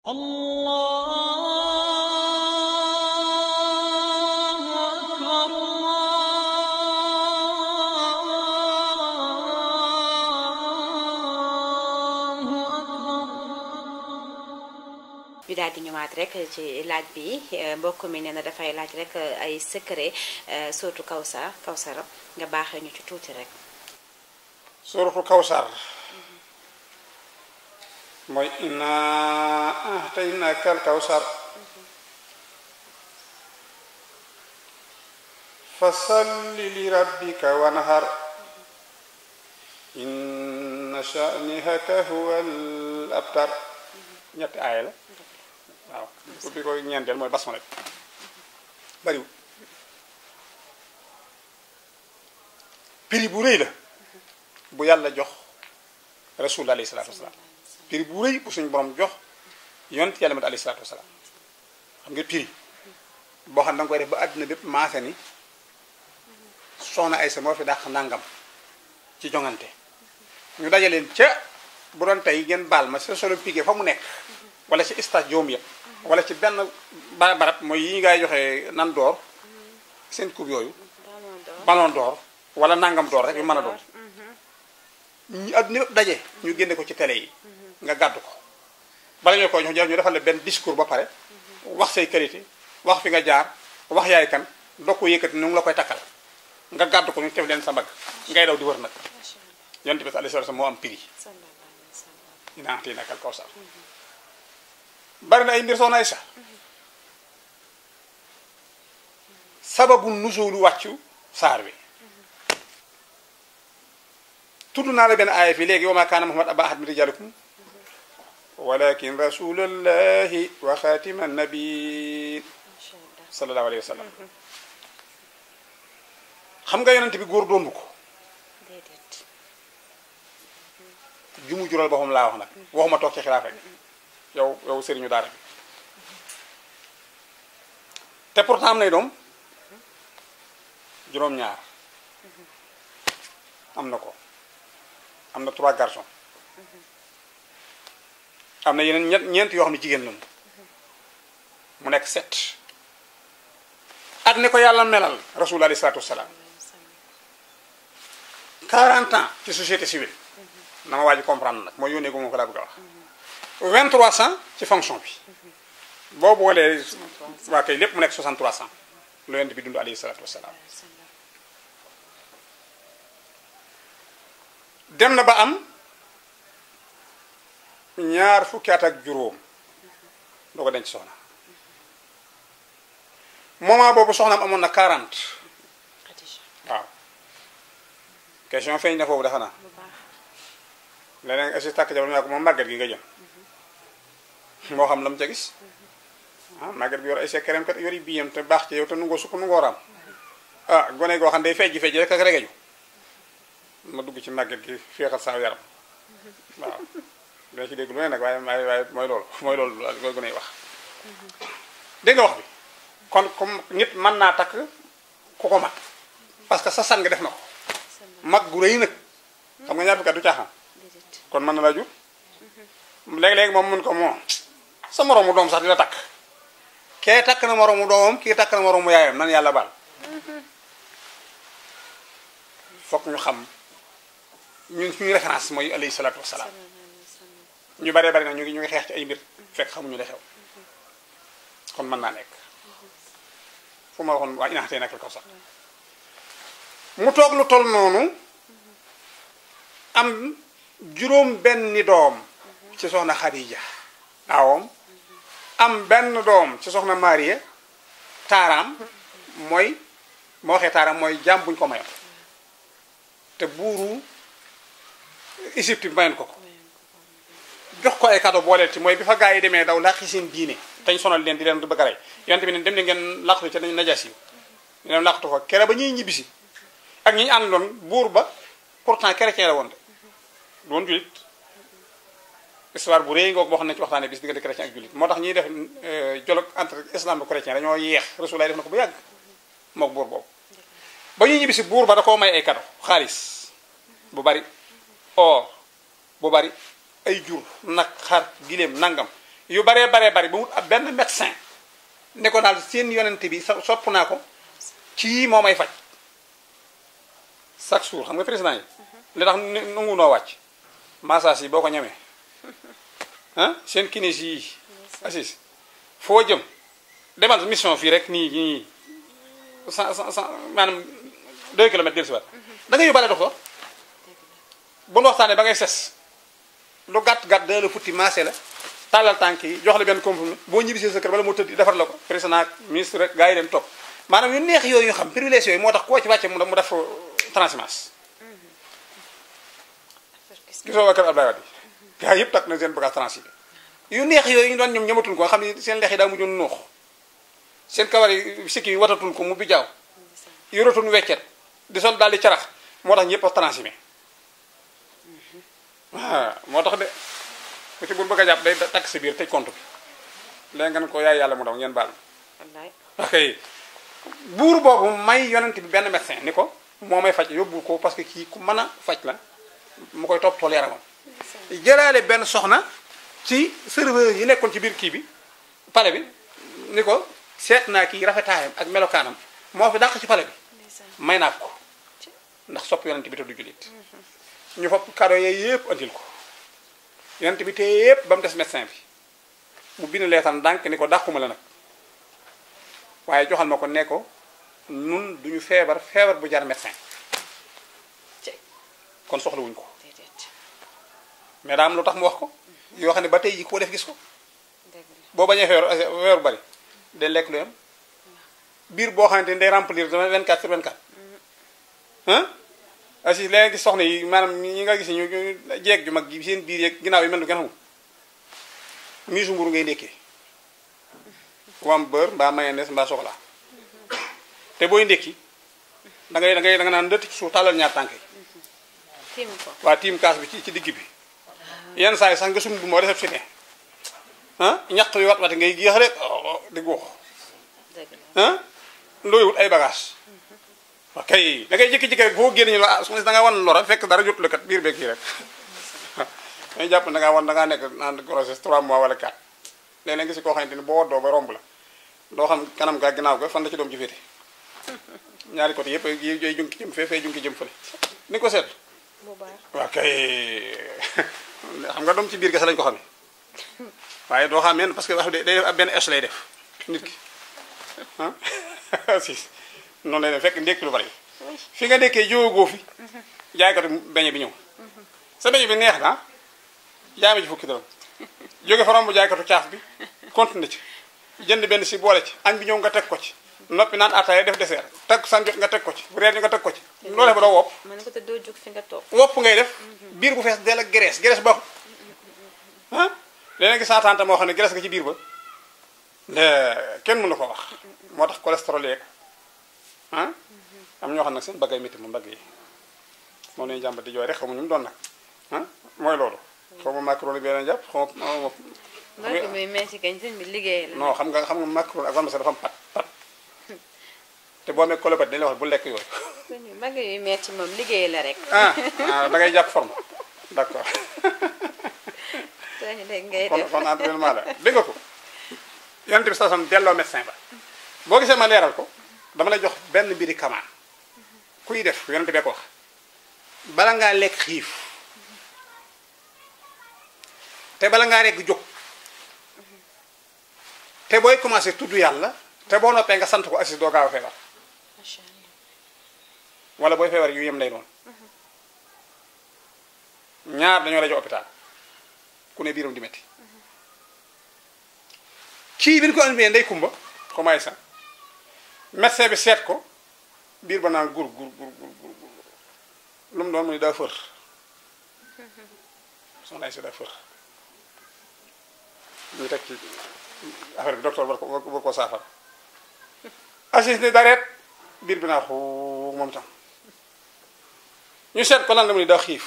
الله أكبر الله أكبر ñu daal di ñëwaat rek ci laaj bi eh, mbokk mi nee na dafay laaj rek eh, ay secret eh, surtout Kawsar Kawsara nga baaxee ñu ci tuuti rek. suratul kawsar mooy inna ahtaynaka al kawsar fasalli li rabbika wanhar inna sha'nihaka huwa al abtar ñetti aaya la waaw bu bi ko ñeenteel mooy basmala bariwul prix bu rëy la bu yàlla jox rasul alayhi salaatu wasalaam prix bu rëy bu suñu borom jox yonent yàlla mat alayhi salaatu wasalaam xam nga prix boo xam ne da nga koy def ba àdduna bépp maase ni soxna Aysa moo fi dàq nangam ci jongante ñu dajaleen ca bu doon tey ngeen baal ma sa solo piqué fa mu nekk wala ci stade joom yëpp wala ci benn ba barab mooy yi ngay joxe nan door seen coupe yooyu ballon d'or wala nangam door rek yu mën a doon ñu adduna yëpp daje ñu génne ko ci télé yi nga gàddu ko bala ñu ko jox ñu defal la benn discours ba pare wax say qualité wax fi nga jaar wax yaay kan doo ko yëkkati nu ngi la koy takkal nga gàddu ko ñu tef leen sa mbagg ngay daw di wër nag yonent bi alayhi salaam moo am prix dina am nakal kawsar bari na ay mbir soxna Aysa sababu nuzulu wàccu saar wi tudd naa la benn aaya fii léegi wa ma kaana muhammad aba ahad min rijalikum walakin rasulallahi wa xaatima nabiin sallallahu alayhi wa sallam xam nga yonent bi góor doondu ko déedéet ju mu jural boppam laa wax nag waxuma toog ci xilaaf rek yow yow sëriñu daara bi te pourtant am nay doom juróom-ñaar am na ko am na trois garçons am na yeneen ñett ñeent yoo xam ne jigéen lañu mu nekk sept ak ni ko yàlla melal rasul alayhi salaatu wasalaam 40 ans ci société civile na ma waaj comprendre nag mooy yónnee ko moom ko laa bëgg a wax 23 ans ci fonction bi boo boolee waa kay lépp mu nekk 63 ans lu yonent bi dund alayhi salaatu wasalaam dem na ba am ñaar fukki at ak juróom doo ko denc soxna moment boobu soxnaam amoon na 40 Khadija waaw question feeñ na foofu dafa naa bu baax leneen asi tàkk jabar naa ko moom màgget gi nga jëm moo xam la mu ca gis ah màgget gi yor ay sekkereem kat yori biyam te baax ci yow te nungoo sukk nungoo raam ah gone goo xam day fejji fejji rek ak regeju ma dugg ci màgget gi féexal saa yaram waaw dina ci dégg lu ne nag waaye waaye waaye mooy loolu mooy loolu mooy gone yi wax dégg nga wax bi kon comme nit mën naa takk ku ko mag parce que sa sang def na ko mag gu rëy nag xam nga ñaar fukki at du caaxaan déedéet kon mën na laa jur léegi-léegi moom mun ko moom sa moroomu doom sax dina takk kee takk na moroomu doomam kii takk na moroomu yaayam nan yàlla baal fokk ñu xam ñun suñu référence mooy alayhi salaatu wasalaam ñu baree bari na ñu ngi ñu ngi xeex ci ay mbir fekk xamuñu li xew kon mën naa nekk fu ma waxoon waa inaxtee nakal kaw sax mu toog lu toll noonu am juróom benni doom ci soxna Xadija aawam am benn doom ci soxna Mariya taaraam mooy moo waxee taaraam mooy jaam buñ ko mayoon te buuru Égypte bi mayoon ko ko jox ko ay cadeau booleel ci mooy bi fa gaa yi demee daw làqi seen diine tañ sonal leen di leen bëgg a rey yonte bi ne dem ne ngeen làqatu ca najas yi ñu dem làqatu fa kere ba ñuy ñibbisi ak ñi ñu àndoon buur ba pourtant chrétien la woon de doon julit histoire bu réy ngoog boo xam ne ci waxtaane bis diggante chrétien ak julit moo tax ñuy def dialogue entre islam ak chrétien dañoo yeex Rasulullah def na ko bu yàgg mook buur boobu ba ñuy ñibbisi buur ba da koo may ay cadeau xaalis bu bari or bu bari ay jur nag xar giléem nangam yu baree baree bari ba wut ab benn médecin ne ko daal seen yonente bi so- sopp naa ko ci moo may faj chaque jour xam nga président yi li tax nu- nangu noo wàcc massage yi boo ko ñemee ah seen kinési yi assis foo jëm demal mission fii rek nii nii cent cent cent maanaam deux kilomètres del si waat da ngay yóbbaale docteur bu nu waxtaanee ba ngay ses lu gàtt gàtt dana la futti maase la tàllal tànk yi jox la benn comprimé boo ñibbisee sa kër bala moo tëdd defar la ko président ak ministre rek gars yi dem topp maanaam yu neex yooyu ñu xam privilège yooyu moo tax koo ci wàcce mu mu def transhumance gisoo waa kër Abdoulaye Wade gars yëpp takk na seen bagage transhumé yu neex yooyu ñu doon ñoom ñëmatuñ ko xam ne seen lex yi daa mujjoon nuux seen kawar yi sikki yi watatuñ ko mu bi jaaw yoratuñ weccet di sol daal di carax moo tax ñëpp a transhumé waaw moo tax de ku ci bu bëgg a jàpp day takk sa biir tëj compte bi léegi ngeen ko yaay yàlla mu daw ngeen baal wallaay ma ok buur boobu may yonent bi benn médecin ni ko moo may faj yóbbu ko parce que kii ku mën a faj la mu koy topp tool yaramam jëlaale benn soxna ci serveur yi nekkoon ci biir kii bi pale bi ni ko seet naa kii rafetaayam ak melokaanam moo fi dàq ci pale bi may naa ko ndax sopp yonent bi te du jullit ñu fopp kado yooyu yëpp andil ko yonent bi te yëpp ba mu des médecin bi mu bind leetan ndànk ni ko dàquma la nag waaye joxal ma ko ne ko nun duñu feebar feebar bu jar médecin ci kon soxlawuñ ko déedéet mais daa am lu tax mu wax ko yoo xam ne ba tey ji koo def gis ko dëgg la boo bañee feebar feebar bari day lekk lu yem biir boo xamante ni day remplir 24 sur 24 ah asi léegi gis soxna yi maanaam ñi nga gis ñu ñu jeeg ju mag ji seen biir yeeg ginnaaw yi mel ni kenn xamul miisu mburu ngay ndékkee wam beurre mbaa mayonnaise mbaa chocolat te booy ndékki da ngay da ngay da nga naan ndëtt ci suuf tàllal ñaar tànk yi tiim ko waa tiim kaas bi ci ci digg bi yenn saa yi sax nga sum bu moo réceptionné ah ñaq wi wat wati ngay géex rek oh, di guux dëgg la ah looy wut ay bagage ok da ngay jékki-jékki rek boo génn ñu la ah su ma da ngaa wan lora fekk dara jotul la kat biir beeg kii rek dañuy jàpp ne da ngaa wan da ngaa nekk en grossesse 3 mois wala 4 léeg-léeg nga si koo xamante ni boo woddoo ba romb la doo xam kanam gaa ginnaaw ga fan la ci doom ji féete ñaari côté yëpp yi yooyu junki jëm fee fee junki jëm fële ni ko seet bu baax waaw kay xam nga doom ci biir kese lañ ko xamee waaye doo xam men parce que wax day def ab benn es lay def nit ki ah si noonu lay def fekk ndékki lu bari fi nga nekkee jóogoo fi jaaykatu beñe bi ñëw sa beñe bi neex na jaay ma ci fukki dërëm jóge fa romb jaaykatu caaf bi continué ci jënd benn si boole ci añ bi ñëw nga teg ko ci noppi naan ataaya def dessert teg san jot nga teg ko ci reer nga teg ko ci loolee ba doo wopp ma ne ko te doo jóg fi nga toog wopp ngay def biir bu fees dell ak graisse graisse baaxut ah léeg-léeg saa tante moo xam ne graisse nga ci biir ba de kenn mën na ko wax moo tax cholestérol yeeg ah am ñoo xam nag seen baggay métti mu mbagg yi moom lañu jàmbat di jooy rek xamu ñu mu doon nag ah mooy loolu xaw ma macaroni bi leen jàpp xaw ma mbagg mi metti kañ sëñ bi liggéey la non xam nga xam nga macaroni ak vermicelle dafa am pat pat te boo amee colopathie dañu la wax bu lekk yooyu sëñ bi mbagg yu metti moom liggéey la rek ah ah da ngay jàpp forme d'accord sëñ bi ngay kon def kon entraînement la dégg nga ko yonent bi saa sam delloo médecin ba boo gisee ma leeral ko dama lay jox benn mbiri kamaan kuy def yonent bee ko wax bala ngaa lekk xiif te bala ngaa rekk jóg te booy commencé tudd yàlla te boo noppee nga sant ko assis doo gaaw a feebar macha allah wala booy feebar yu yem lay doon ñaar dañoo rajo hôpital ku ne biiram di metti kii bi ñu ko andee ndey kumba commencé sax médecin bi seet ko biir ba naan gur gur gur gur gur gur lu mu doon mu ne daa fër soxna si daa fër ñu teg ci affaire bi docteur war ko war ko saafara assis ni dareet biir bi naa xuu moom tam ñu seet ko lan la mu ne daa xiif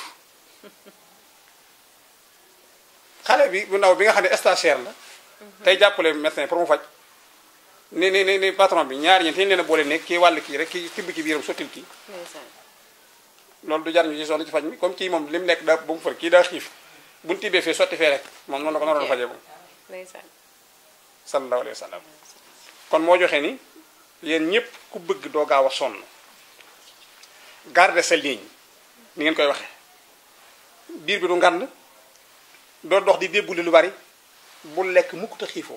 xale bi bu ndaw bi nga xam ne stagiaire la tey jàppale médecin pour mu faj ni ni ni ni patron bi ñaari ñi te ñu leen a boole ne kii wàll kii rek kii tibb ci biiram sottil kii ndeysaan loolu du jar ñu ci sonn ci faj mi comme kii moom li mu nekk daa ba mu fër kii daa xiif bu ñu tibbee fee sotti fee rek moom noonu la ko naroon fajee moom ndeysaan sallallahu alayhi wa sallam kon moo joxe ni yéen ñëpp ku bëgg doo gaaw a sonn garder sa ligne ni ngeen koy waxe biir bi du ngand doo dox di débbuli lu bari bul lekk mukk te xiifoo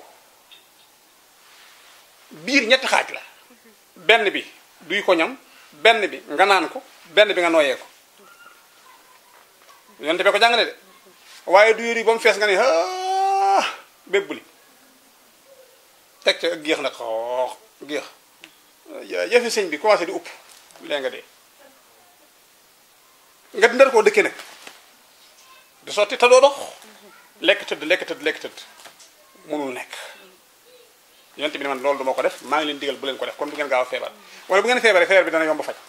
biir ñetti xaaj la benn bi duy ko ñam benn bi nga naan ko benn bi nga nooyee ko yonte be ko jàngale de waaye du yëri ba mu fees nga ne ah bébbuli teg ca géex nag xoox géex yëfi sëñ bi commencé di upp lee nga dee nga ndar koo dëkkee nag di sotti te doo dox lekk tëdd lekk tëdd lekk tëdd mënul nekk yonte bi ne man loolu duma ko def maa ngi leen digal bu leen ko def kon du ngeen gaaw a feebar wala bu ngeen feebaree feebar bi dana yomb faj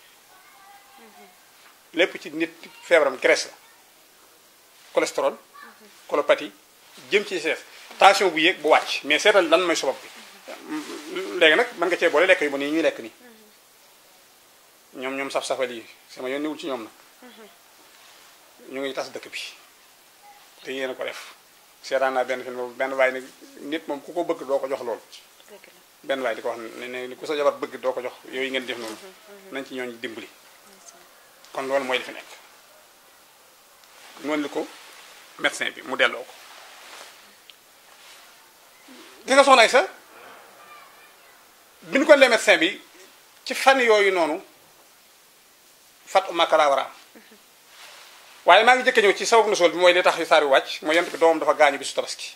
lépp ci nit feebaram graisse la cholestérol colopathie jëm ci sees tension bu yéeg bu wàcc mais seetal lan mooy sabab bi léegi nag mën nga cee boole lekk yu bon yi ñuy lekk nii ñoom ñoom saf-safal yi sama yoon niwul ci ñoom nag ñu ngi tas dëkk bi te yéen a ko def seetaan naa benn film boobu benn waay ne nit moom ku ko bëgg doo ko jox loolu dëgg la benn waay di ko wax ne ne ku sa jabar bëgg doo ko jox yooyu ngeen def noonu nañ ci ñooñ dimbali kon loolu mooy li fi nekk noonu li ko médecin bi mu delloo ko gis nga soxna ay sa bi ñu ko lee médecin bi ci fan yooyu noonu fat makara war a am waaye maa ngi jëkke ñëw ci sabab na sol bi mooy li tax yu saar yu wàcc mooy yent bi doomam dafa gaañu bisu tabaski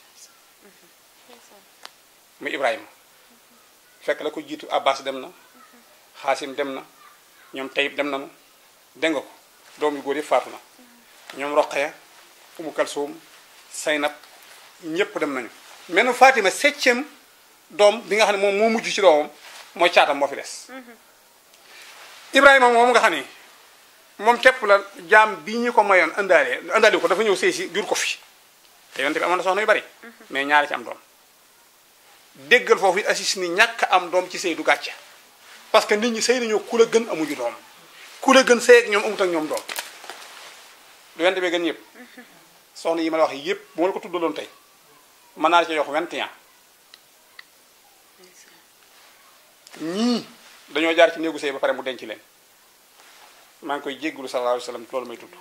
muy Ibrahima fekk la ko jiitu Abbas dem na Xaasim dem na ñoom Tayib dem nañu dégg nga ko doom yu góor yëpp faatu na ñoom Roqaya Umu Kalsoom Saynab ñëpp dem nañu mais Fatima septième doom bi nga xam ne moom moo mujj ci doomam mooy caatam moo fi des Ibrahima moom nga xam ne moom képp la jaam bi ñu ko mayoon indaale indaale ko dafa ñëw sëy si jur ko fi te yonte bi amoon na soxna yu bari mais ñaari ci am doom déggal foofu it assis ni ñàkk am doom ci sëy du gàcce parce que nit ñi sëy nañoo ku la gën amuñu doom ku la gën sëy ak ñoom amut ak ñoom doom du yonte bee gën yëpp soxna yi ma la wax yëpp bu ma la ko tuddaloon tey mën naa la ci yox 21 ñii dañoo jaar ci néegu sëy ba pare mu denc leen maa ngi koy jéggulu sallallahu alayhi wa sallam loolu may tudd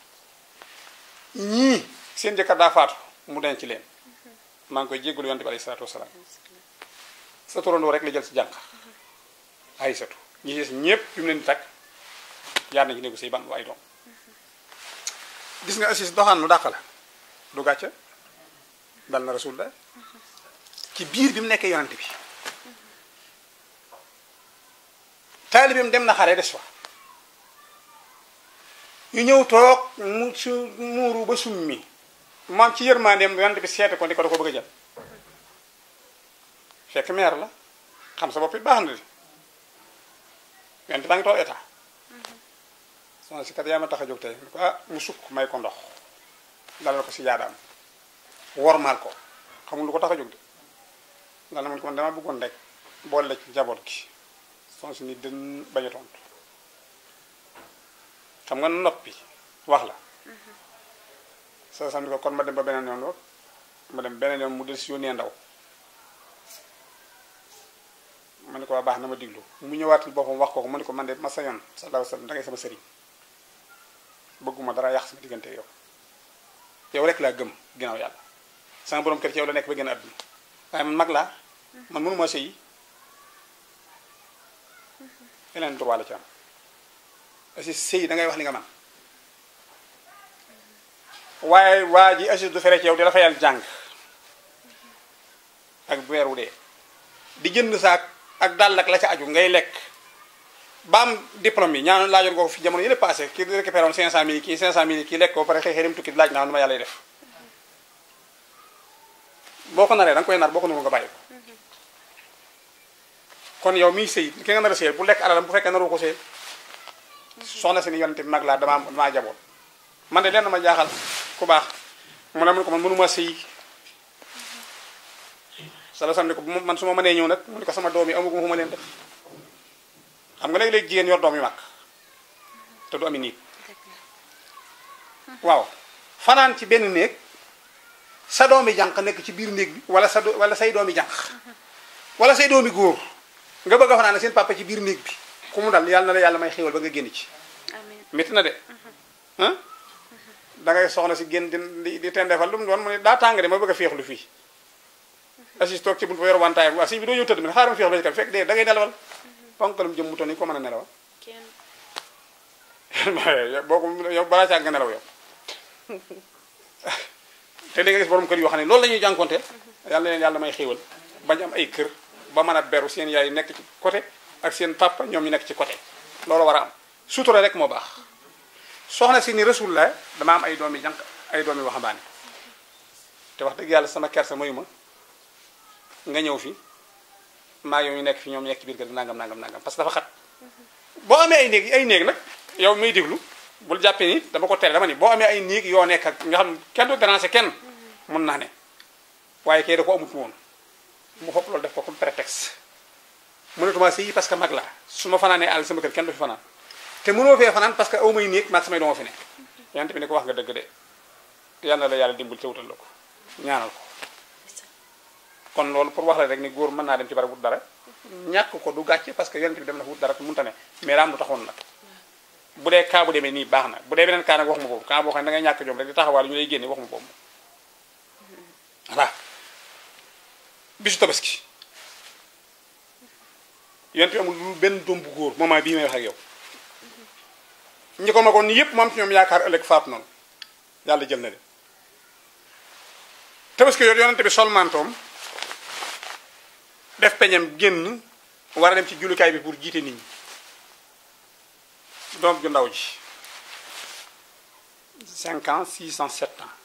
ñii seen jëkkër daa faatu mu denc leen maa ngi koy jéggulu yonte bi alayhi salaatu wasalaam sa turandoo rek la jël si jànq ay satu ñi des ñëpp fi mu leen di takk jaar nañ ci néegu sëy ban bu ay doom gis nga assis doxaan nu dàq la du gàcce dal na rasulullah ci biir bi mu nekkee yonante bi taalibeem dem na xare des fa ñu ñëw toog mu su muuru ba summi maam ci yërmandeem yonante bi seete ko ni ko da ko bëgg a jël fekk meer la xam sa bopp it baax na di yonante baa ngi toog état soxna si kat yaa ma tax a jóg tey mu ko ah mu sukk may ko ndox dalal ko si jaadaam wormaal ko xamul lu ko tax a jóg de ndax na man ko man dama bëggoon rek boole la ci njaboot gi soxna si ni dën bañ a tontu xam nga noppi wax la sa sam ni ko kon ma dem ba beneen yoon lool ma dem beneen yoon mu del si yónnee ndaw ma ne ko waa baax na ma diglu mu ñëwaatul boppam wax ko ko ma ne ko man de ma sañoon sallallahu alayhi wasallam da ngay sama sëriñ bëgguma dara yàq sama diggante yow yow rek laa gëm ginnaaw yàlla sama borom kër ci yow la nekk ba gën a àdduna waaye man mag laa man mënuma sëyi yeneen droit la ci am asi sëy da ngay wax li nga man waaye waa ji assis du fere ci yow di la fayal jàng ak weer wu dee di jënd saak ak dàll ak la ca aju ngay lekk ba am diplôme yi ñaan laajoon ko fi jamono yële passé kii récupéré woon 500000 kii 500000 kii lekk ko ba pare xëy xëy dem tukki laaj naa nu ma yàlla def boo ko naree da nga koy nar boo ko narul nga bàyyi ko kon yow miy sëy ki nga nar a sëy bu lekk alalam bu fekkee naru ko sëy soxna si ni yonente bi mag laa damaa damaa jaboot man de lenn ma jaaxal ku baax mu ne mun ko man mënuma sëy sala sam ne ko man su ma mënee ñëw nag mu ne ko sama doom yi amaguma fu ma leen def xam nga léegi-léegi jigéen yor doom yu mag te du ami niit waaw fanaan ci benn néeg sa doomi jànq nekk ci biir néeg bi wala sa do- wala say doomi jànq wala say doomi góor nga bëgg a fanaan seen papa ci biir néeg bi ku mu dal yàlla na la yàlla may xéwal ba nga génn ci amiin métti na de ah da ngay soxna si génn di di tendeefal lu mu doon mu ne daa tàng de ma bëgg a féexlu fii assis toog ci buntu ba yor wantaayam waa si bi doo ñëw tëdd mi xaaral ma féexlu ci kam fekk de da ngay nelawal ponkalum jëm mu toll nii ko mën a nelawal kenn boo ko yow balaa caa nga nelaw yow te da nga gis borom kër yoo xam ne loolu la ñuy jànkonteel yàlla na leen yàlla may xéewal bañ am ay kër ba mën a beru seen yaay nekk ci côté ak seen papa ñoom ñu nekk ci côté loolu war a am sutura rek moo baax soxna si ni rasul la dama am ay doomi jànq ay doomi waxambaane te wax dëgg yàlla sama kersa mayu ma nga ñëw fi maa yow ñu nekk fi ñoom ñu nekk ci biir kër gi nangam nangam nangam parce que dafa xat boo amee ay néeg ay néeg nag yow may déglu bul jàppee ni dama ko tere dama ni boo amee ay néeg yoo nekk ak nga xam kenn du déranger kenn mun naa ne waaye kay da ko amut woon mu fopp loolu def ko comme prétexte mënatuma sëyi parce que mag la su ma fanaanee àll sama kër kenn du fi fanaan te mënoo fee fanaan parce que aw may néeg maag samay dooma fi ne yante bi ne ko wax nga dëgg de yal na la yàlla dimbal te wutal la ko ñaanal ko kon loolu pour wax la rek ni góor mën naa dem ci barab wut dara ñàkk ko du gàcce parce que yonent bi dem na fa wut dara te mënta ne mais daa am lu taxoon nag bu dee kaa bu demee nii baax na bu dee beneen kaa nag wax ma boobu kaa boo xam ne da ngay ñàkk jom rek di taxawaal ñu lay génne wax ma boobu voilà bisu tabaski yonent bi amul lu benn doom bu góor moment bii may wax ak yow ñi ko magoon ni yépp mu am ci ñoom yaakaar ëllëg faatu noonu yàlla jël na leen tabaski yooyu yonent bi sol mantoom def peñam génn war a dem ci jullukaay bi pour jiite nit ñi doom ju ndaw ji 5 ans 6 ans 7 ans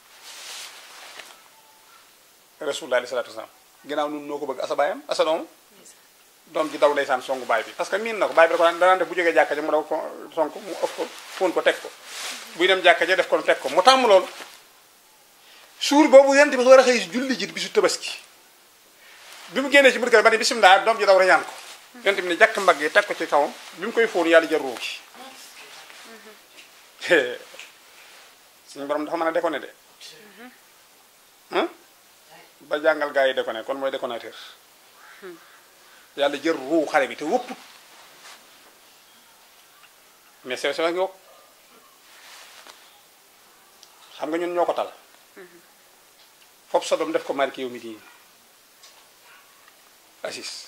rasulullah alayhi salaatu wasalaam ginnaaw nun noo ko bëgg asa baayam asa doom doom ji daw ndeysaan songu baay bi parce que miin na ko baay bi da ko daan danaan def bu jógee jàkka ja mu daw ko sonk mu ëf ko fóon ko teg ko buy dem jàkka ja def ko teg ko mu tàmm loolu suur boobu yent bi war a xëy julli ji bisu tabaski bi mu génnee ci biir kër ba ne bisimilah doom ji daw reñaan ko yonent bi ne jàkk mbagg yi teg ko ci kawam bi mu koy fóon yàlla jël ruu gi suñu borom dafa mën a déconné de ba jàngal gars yi déconné kon mooy déconnateur yàlla jël ruu xale bi te wëpput mais sew sew a ngi wokk xam nga ñun ñoo ko tal foofu sa doom def ko marqué yow mi diini assis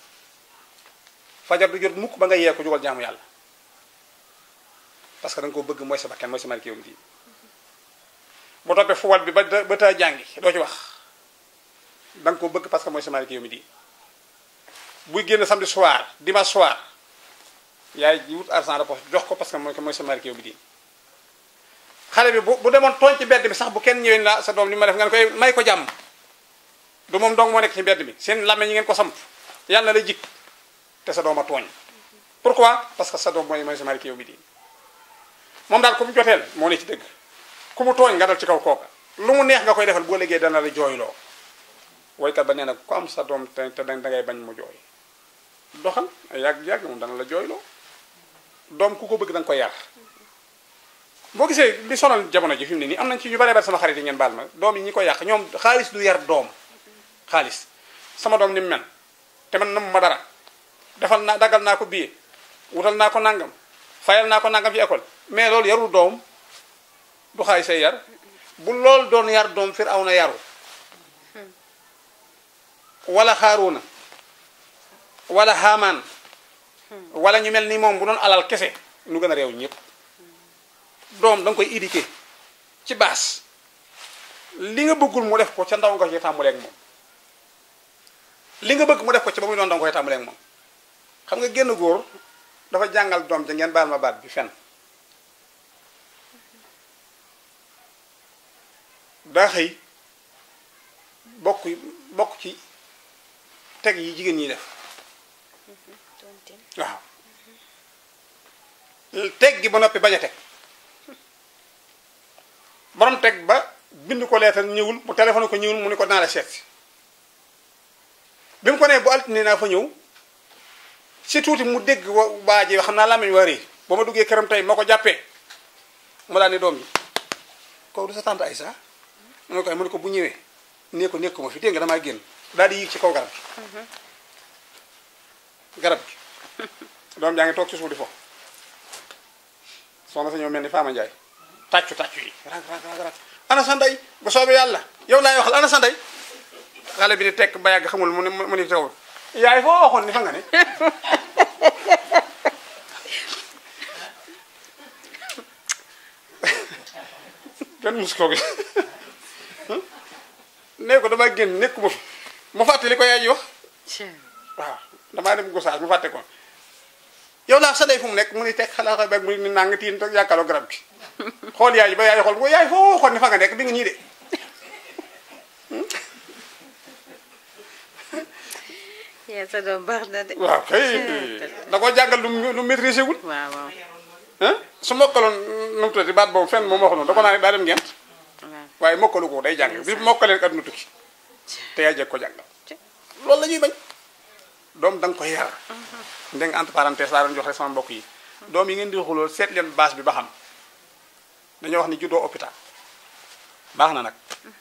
fajar du jot mukk ba nga yee ko jugal jaamu yàlla parce que da nga ko bëgg mooy sa bakkan mooy sa marqué yow mi diini bu toppee fuwal bi ba ba taa jàngi doo ci wax da nga ko bëgg parce que mooy sa marqué yow mi diini buy génn samedi soir dimanche soir yaay ji wut argent de poche jox ko parce que mooy mooy sa marqué yow mi diini xale bi bu bu demoon tooñ ci mbedd bi sax bu kenn ñëwee la sa doom li ma def nga ne koy may ko jàmm du moom dong moo nekk ci mbedd mi seen làmme ñi ngeen ko samp yàlla na la jik te sa doom a tooñ pourquoi parce que sa doom mooy mooy sa mari yow mi diin moom daal ku mu joteel moo ne ci dëgg ku mu tooñ nga dal ci kaw kooka lu mu neex nga koy defal boo liggéey dana la jooyloo woykat ba nee na ku am sa doom te te da ngay bañ mu jooy doxal yàgg-yàgg moom dana la jooyloo doom ku ko bëgg da nga koy yar boo gisee li sonal jamono ji fi mu ne nii am nañ ci ñu bare bare sama xarit yi ngeen baal ma doom yi ñi ko yàq ñoom xaalis du yar doom xaalis sama doom ni mu mel te man nam ma dara defal naa daggal naa ko billet wutal naa ko nangam fayal naa ko nangam ci école mais loolu yarul doom du xaalis say yar bu loolu doon yar doom fir aw na yaru wala xaaruuna wala xaamaan wala ñu mel ni moom bu doon alal kese nu gën a réew ñëpp doom da nga koy éduquer ci baas li nga bëggul mu def ko ca ndaw nga ci tàmbalee ak moom li nga bëgg mu def ko ci ba muy doon da nga koy tàmbalee ak moom xam nga génn góor dafa jàngal doom ja ngeen baal ma baat bi fen daa xëy bokk bokk ci teg yi jigéen ñi def waaw teg gi ba noppi bañ a teg borom teg ba bind ko leetal ñëwul mu téléphone ko ñëwul mu ni ko naa la seet si bi mu ko nee bu altine naa fa ñëw si tuuti mu dégg wa waa ji xam naa làmmiñ waa réy ba ma duggee këram tey ma ko jàppee mu daal ni doom yi kaw du sa tante Aysa mu ne ko ay mu ne ko bu ñëwee nee ko nekkuma fi dégg nga damaa génn daal di yéeg ci kaw garab gi garab gi doom jaa ngi toog ci suuf di fo soxna sa ñëw mel ni Fama Ndiaye tàccu tàccu yi rag rag rag rag ana sa ndey bu soobee yàlla yow laay waxal ana sa ndey xale bi di tekk ba yàgg xamul mu ne mu ne teewul yaay foo waxoon ni fa nga ne kenn mus koo gis nee ko damaa génn nekkuma fi mu fàtte li ko yaay ji wax waaw damaa dem gosaas mu fàtte ko yow laa sa day fu mu nekk mu ni teg xalaat beeg mu ni nang tiin toog yàkkaloo garab gi xool yaay ji ba yaay xool ko yaay foo waxoon ni fa nga nekk di nga ñii de yaa sa doom baax na de waaw kay da koo jàngal lu mu lu maîtrisé wul waaw waaw ah su mokkaloon nu mu tuddati baat boobu fenn moom waxu noonu da ko naa ne daa dem ngent waaw waaye mokkalu ko day jàng bi mokkalee rek àdduna tukki te yaa jeg ko jàngal loolu la ñuy bañ doom da nga koy yar ndeng entre parenthèse laa doon jox rek sama mbokk yi doom yi ngeen di xulool seet leen base bi ba xam dañoo wax ni juddoo hôpital baax na nag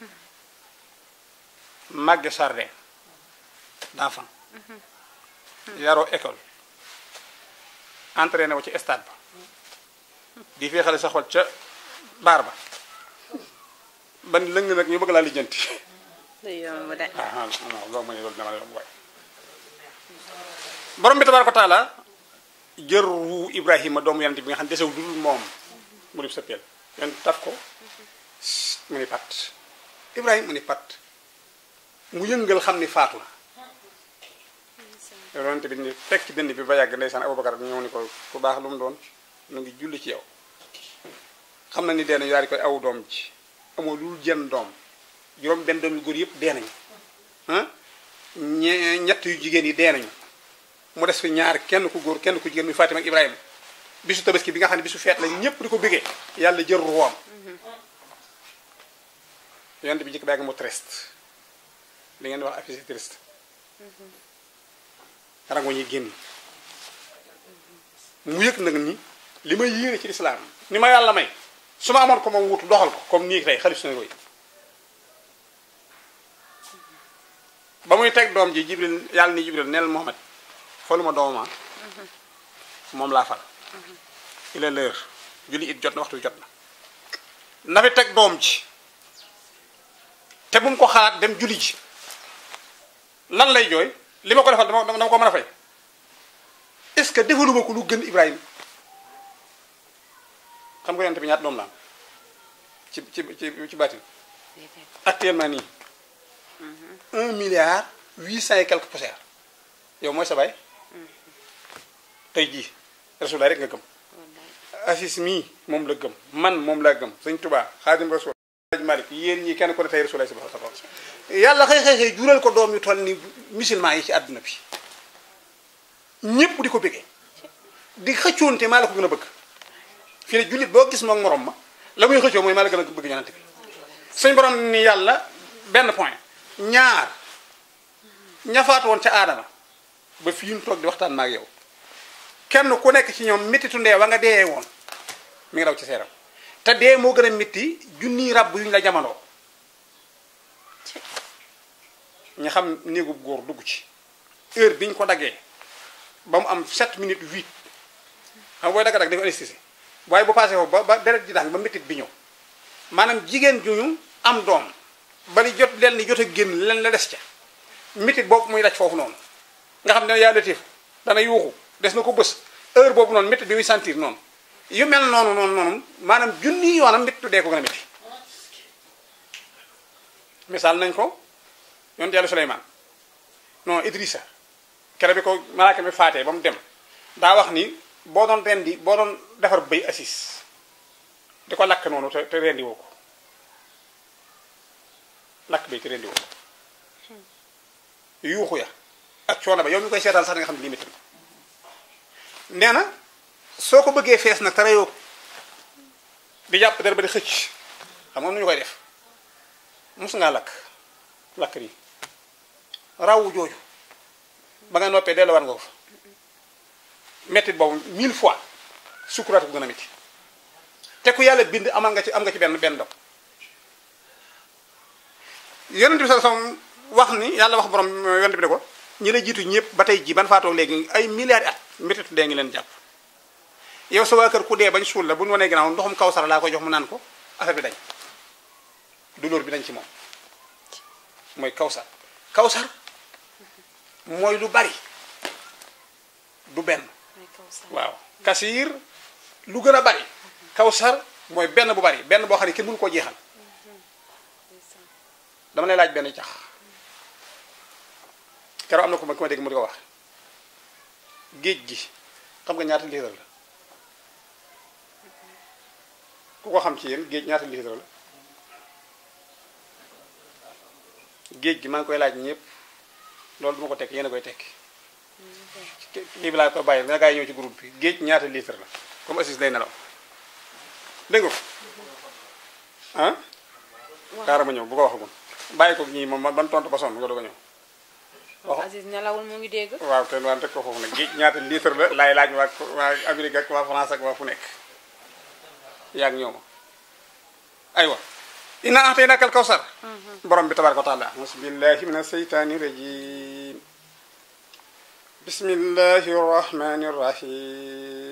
màgge jardin d'enfant yaroo école entraîné wu ci stade ba di fee xale sa xol ca baar ba ban lëng nag ñu bëgg laa lijjanti du yomb de ah ah non loolu mooy loolu dama la yomb waay borom bi tabaaraka wa taala jër wu Ibrahima doomu yonent bi nga xam ne desewul dul moom mu dib sa peel yon taf ko mu ni pat Ibrahima mu ni pat mu yëngal xam ni faatu na yonent bi ni fekk ci dënd bi ba yàgg ndeysaan Abubakar ñëw ni ko ku baax lu mu doon nu ngi julli ci yow xam na ni dee nañu daal di koy aw doom ji amoo lu jën doom juróom benn doom yu góor yëpp dee nañu ah ñe ñett yu jigéen yi dee nañu mu des fi ñaar kenn ku góor kenn ku jigéen muy Fatima ak Ibrahima bisu tabaski bi nga xam ne bisu feet la ñëpp di ko bëggee yàlla jël ruwaam yonent bi njëkk baa ngi mu triste li ngeen di wax affiche triste rango ñuy génn mu yëg nag ni li may yéene ci lislaam ni ma yàlla may su ma amoon ko moom wutu doxal ko comme nii tey xalif seen roy ba muy teg doom ji jibril yàlla ni jibril neel Muhammad faluma doomama moom laa fal il est l'heure julli it jot na waxtu wi jot na na fi teg doom ji te bu mu ko xalaat dem julli ji lan lay jooy li ma ko defal dama dama ko mën a fay est-ce que defaluma ko lu gën Ibrahima xam nga yonent bi ñaata doom la am ci ci ci ci baatin actuellement nii un milliard huit cent et quelques poussières yow mooy sa baay tey jii Rasulullah rek nga gëm Asis mii moom la gëm man moom laa gëm Sëñ Tuubaa Xaadim Rasul Aj Malik yéen ñii kenn ko ne tey Rasulullah si ba sa yàlla xëy xëy xëy jural ko doom yu toll ni musulman yi ci àdduna bi ñépp di ko bëggee di xëccoonte maa la ko gën a bëgg fii ne jullit boo gis moom morom ma la muy xëccoo mooy maa la gën a bëgg yonante bi suñ borom ni yàlla benn point ñaar ñafaatu woon ca aadama ba fii ñu toog di waxtaan ma ak yow kenn ku nekk ci ñoom méttitu ndee wa nga dee woon mi ngi raw ci seeram te dee moo gën a métti junniy ràbb yu ñu la jamono ñu xam néegub góor dugg ci heure bi ñu ko daggee ba mu am 7 minutes 8 xam nga booy dagg dagg dafa anesthésie waaye bu passé foofu ba ba deret ji dàng ba méttit bi ñëw maanaam jigéen ju ñu am doom ba li jot leen ni jot a génn leen la des ca méttit boobu muy daj foofu noonu nga xam ne yaa latif dana yuuxu des na ko bës heure boobu noonu méttit bi muy sentir noonu yu mel noonu noonu noonu maanaam junni yoonam méttitu dee ko gën a métti misaal nañ ko yonent yàlla Suleymaan non Idrissa kere bi ko malaaka mi faatee ba mu dem daa wax ni boo doon rendi boo doon defar bëy assis di ko lakk noonu te te rendi woo ko lakk bëy te rendi woo ko yuuxu ya ak coono ba yow mi koy seetaan sax da nga xam ne lii métti na nee na soo ko bëggee fees nag te reyoo ko di jàpp der ba di xëcc xam nga nu ñu koy def mus ngaa lakk lakk nii rawu jooju ba nga noppee delluwaat nga ko fa mettit boobu mille fois sukuraat ko gën a métti te ku yàlla bind amal nga ci am nga ci benn benn dog yonent bi sa sam wax ni yàlla wax borom yonent bi ne ko ñi la jiitu ñëpp ba tey ji ban faatoo léegi ay milliards at métitu dee ngi leen jàpp yow sa waa kër ku dee bañ suul la bu ñu wanee ginnaaw ndoxum kawsara laa koy jox mu naan ko affaire bi dañ douleur bi dañ ci moom mooy kawsar kawsar mooy lu bari du benn mooy Kawsar. waaw kasiir lu gën a bari kawsar mooy benn bu bari benn boo xam ne kenn mënu koo jeexal dama lay laaj benn cax keroog am na ko ma ku ma dégg mu di ko wax géej gi xam nga ñaata litre la ku ko xam ci yéen géej ñaata litre la géej gi maa ngi koy laaj ñëpp loolu du ma ko tekk yéen a koy tekki lii bi laa ko bàyyi dina gaa yi ñëw ci groupe bi géej ñaata litre la comme assis day nelaw dégg nga ko ah xaaral ma ñëw bu ko waxagum bàyyi ko ñii moom ban tontu ba sonn nga doog a ñëw waaw Aziz nelawul mu ngi dégg. waaw te waan teg ko foofu nag géej ñaata litre la laay laaj waa waa Amérique ak waa France ak waa fu nekk yaa ngi ñëw ma aywa inna a'taynaka al-kawsar borom bi tabaraka wa taala bismillahi min aseytaani rajim bismillahi rahmani rahim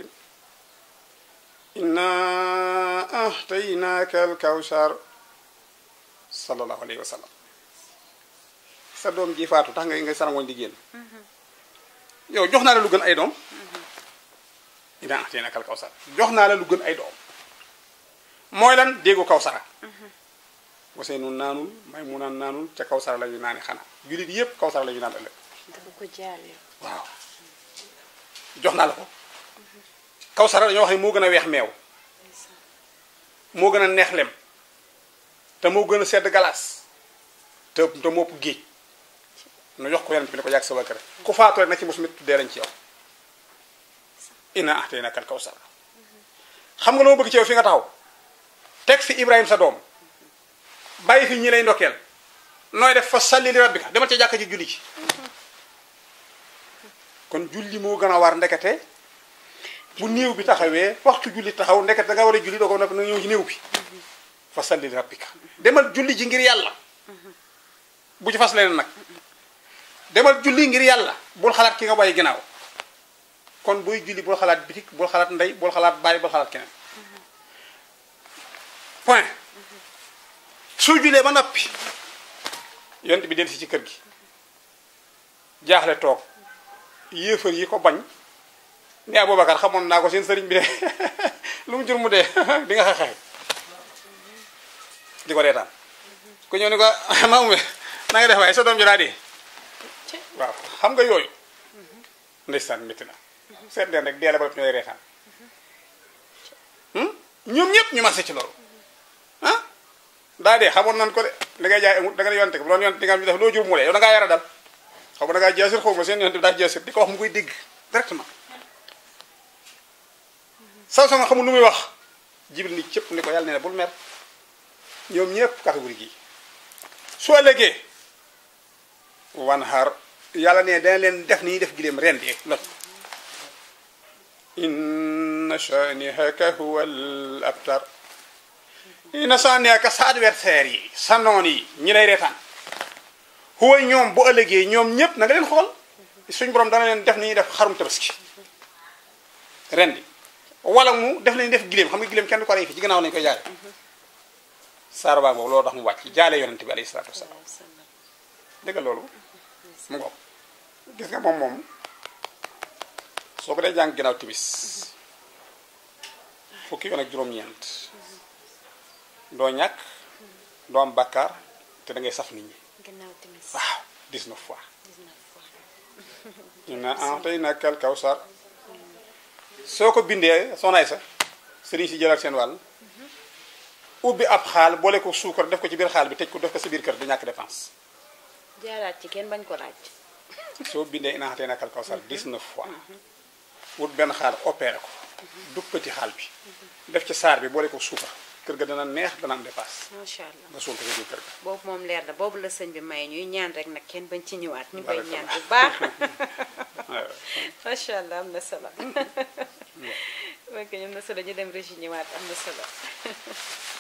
inna a'taynaka al-kawsar sallallahu alayhi wa sallam sa doom ji faatu tax nga ngay sarangooñ di génn yow jox naa la lu gën ay doom inna a'taynaka al-kawsar jox naa la lu gën ay doom mooy lan déggu kawsara Ousseynou naanul Maymuna naanul ca kawsara la ñu naani xanaa jullit yépp kawsara la ñu naan ëllëg dafa ko jaale. waaw jox naa la ko kawsara dañoo wax ne moo gën a weex meew moo gën a neex lem te moo gën a sedd galaas te te moo ëpp géej nu jox ko yonent bi ne ko yàgg sa waa kër ku faatu rek na ci mos mit tuddee lañ ci yow inna a'taynaka al-kawsar xam nga loo bëgg ci yow fi nga taxaw teg fi Ibrahima sa doom bàyyi fi ñi lay ndokkeel nooy def fa salli li rabbika demal ca jàkka ji julli ci kon julli moo gën a war ndekete bu néew bi taxawee waxtu julli taxaw ndekete da nga war a julli doo ko noppi na ñëw ci néew bi fa salli li rabbika demal julli ji ngir yàlla bu ci fas leneen nag demal julli ngir yàlla bul xalaat ki nga bàyyi ginnaaw kon booy julli bul xalaat bitik bul xalaat ndey bul xalaat bàyyi bul xalaat keneen point soo julee ba noppi yont bi del si ci kër gi jaaxle toog yéefar yi ko bañ ne Aboubacar xamoon naa ko seen sëriñ bi de lu mu jur mu dee di nga xeexee di ko reetaan ku ñëw ni ko maamu na nga def waaye sa doom ji daa dee waaw xam nga yooyu ndeysaan métti na seet leen rek deele ba ñooy reetaan ñoom ñëpp ñu marché ci loolu ah daa dee xamoon nan ko de li ngay jaay amul da nga ne yonte ko bu doon yonte di nga am ñu def loo jur mu dee yow da ngaa yara dal xaw ma da ngaa jaasir xaw ma seen yonte bi daa jaasir di ko wax mu koy dégg directement saw sama xamul lu muy wax jibril ni cëpp ni ko yàlla nee na bul mer ñoom ñëpp catégorie gii su ëllëgee wan xaar yàlla ne dana leen def ni ñuy def gileem ren di lot inna shanihaka huwa al abtar inna shanihaka sa adversaire yi sa noon yi ñi lay reetaan huwa ñoom bu ëllëgee ñoom ñëpp na nga leen xool suñ borom dana leen def ni ñuy def xarum tabaski ren di wala mu def nañu def gileem xam nga gileem kenn du ko rey fi ci gannaaw lañu koy jaare saar baa boobu loolu tax mu wàcc jaale yonente bi alayhi salaatu wasalaam dégg nga loolu mu ngoog gis nga moom moom soo ko dee jàng ginnaaw timis fukki yoon ak juróom-ñeent doo ñàkk doo am bàkkaar te da ngay saf nit ñi gannaaw timis waaw 19 fois 19 fois. inna a'taynaka al-kawsar soo ko bindee soxnaay sa sëriñ si jëlal seen wàll ubbi ab xaal boole ko suukar def ko ci biir xaal bi tëj ko def ko sa biir kër du ñàkk dépense jaaraat ci kenn bañ ko laaj. soo bindee inna a'taynaka al-kawsar 19 fois wut benn xaal opéré ko duppati xaal bi def ci saar bi boole ko suukar kër ga dana neex dana am dépense macha allah nga suul ko sa biir kër ga boobu moom leer na boobu la sëñ bi may ñuy ñaan rek nag kenn bañ ci ñëwaat ñu koy Barakallah. ñaan bu baax. waaw. macha allah am na solo. ok am na solo ñu dem régi ñëwaat am na solo.